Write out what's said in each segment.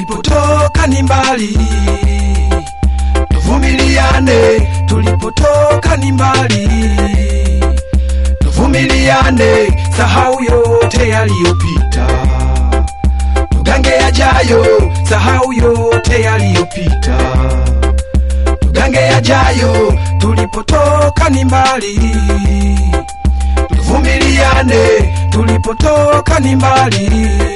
tulipotoka ni mbali, tuvumiliane, tulipotoka ni mbali, tuvumiliane, sahau yote yaliyopita, tugange yajayo, sahau yote yaliyopita, tugange yajayo, tulipotoka ni mbali, tuvumiliane, tulipotoka ni mbali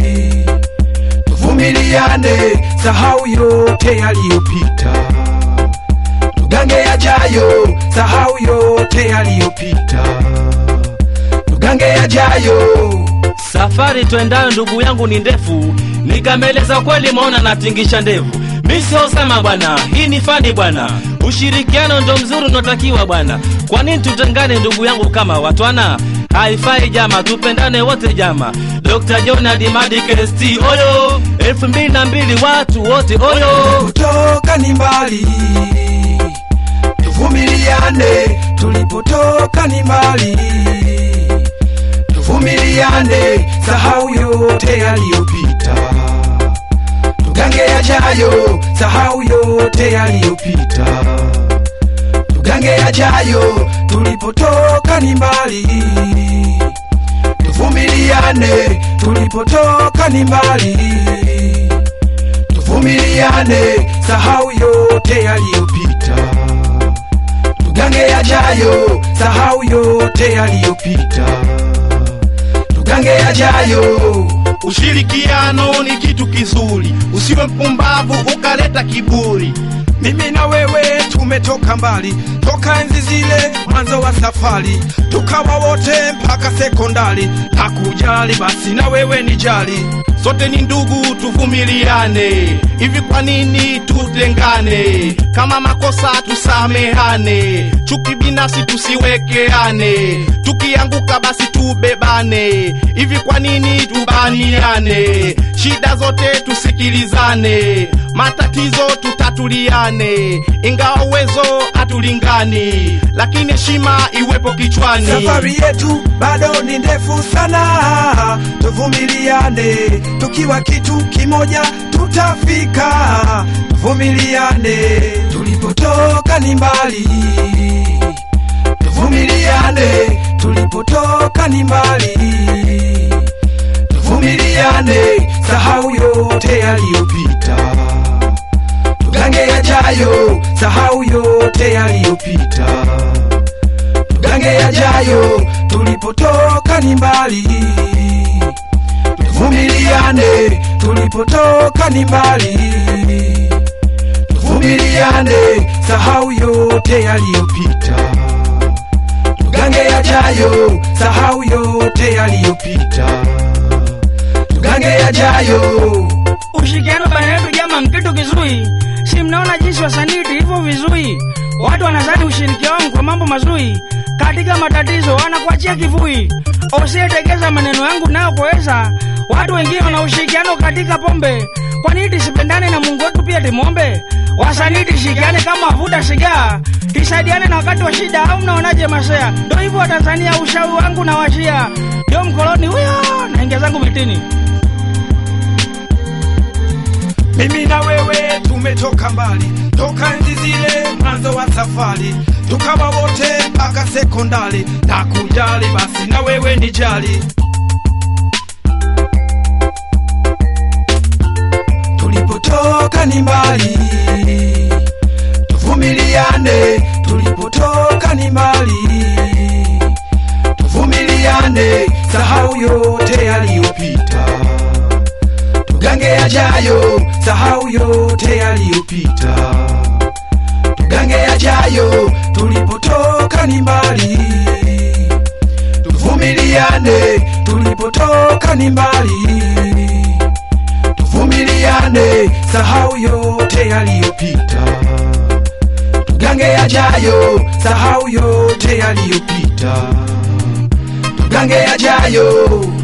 tuvumiliane, sahau yote yaliyopita, tugange yajayo, sahau yote yaliyopita, tugange yajayo. Safari twendayo ndugu yangu ni ndefu, nikameleza kweli, maona natingisha ndevu. Mi sio sema bwana, hii ni fani bwana, ushirikiano ndo mzuri unaotakiwa bwana. Kwa nini tutengane ndugu yangu kama watwana? Haifai jama, tupendane wote jama. Dr. John Adimadi KST oyo, elfu mbili na mbili watu wote oyo. Kutoka ni mbali, tuvumiliane, tulipotoka ni mbali, tuvumiliane, sahau yote yaliyopita, tugange yajayo, sahau yote yaliyopita, tugange yajayo, tulipotoka ni mbali, tuvumiliane, tulipotoka ni mbali tuvumiliane, sahau yote yaliyopita, tugange yajayo, sahau yote yaliyopita, tugange yajayo. Ushirikiano ni kitu kizuri, usiwe mpumbavu ukaleta kiburi. Mimi na wewe tumetoka mbali, toka enzi zile mwanzo wa safari, tukawa wote mpaka sekondari. Hakujali basi na wewe ni jali, Sote ni ndugu, tuvumiliane. Hivi kwa nini tutengane? Kama makosa tusamehane, chuki binafsi tusiwekeane, tukianguka basi tubebane. Hivi kwa nini tubaniane? Shida zote tusikilizane, matatizo tutatuliane, ingawa uwezo hatulingani, lakini heshima iwepo kichwani. safari yetu bado ni ndefu sana, tuvumiliane, tukiwa kitu kimoja tutafika. Tuvumiliane, tulipotoka ni mbali, tuvumiliane, tulipotoka ni mbali, tuvumiliane, sahau yote yaliyopita, tugange yajayo, sahau yote yaliyopita tugange yajayo, tulipotoka ni mbali, tuvumiliane, tulipotoka ni mbali, tuvumiliane, sahau yote yaliyopita, tugange yajayo, sahau yote yaliyopita, tugange yajayo. Ushirikiano baina yetu jama mkitu kizuri, si mnaona jinsi wasanii tulivyo vizuri. Watu wanazani ushirikiano kwa mambo mazuri, katika matatizo wanakuachia kivui. Usiyetegeza maneno yangu nayo kuweza, watu wengine wana ushirikiano katika pombe. Kwa nini tusipendane na Mungu wetu pia timwombe? Wasanii tushirikiane kama wavuta sigaa, tusaidiane na wakati wa shida, au mnaonaje masea? Ndio hivyo Watanzania, ushauri wangu na washia, ndio mkoloni huyo, naingia zangu mitini. Mimi na wewe tumetoka mbali, toka enzi zile mwanzo wa safari, tukawa wote mpaka sekondari. Na kujali basi na wewe ni jali, tulipotoka ni mbali, tuvumiliane, tulipotoka ni mbali, tuvumiliane, sahau yote yaliyopita tugange yajayo, sahau yote yaliyopita, tugange yajayo, tulipotoka ni mbali, tuvumiliane, tulipotoka ni mbali, tuvumiliane, sahau yote yaliyopita, tugange yajayo, sahau yote yaliyopita, tugange yajayo.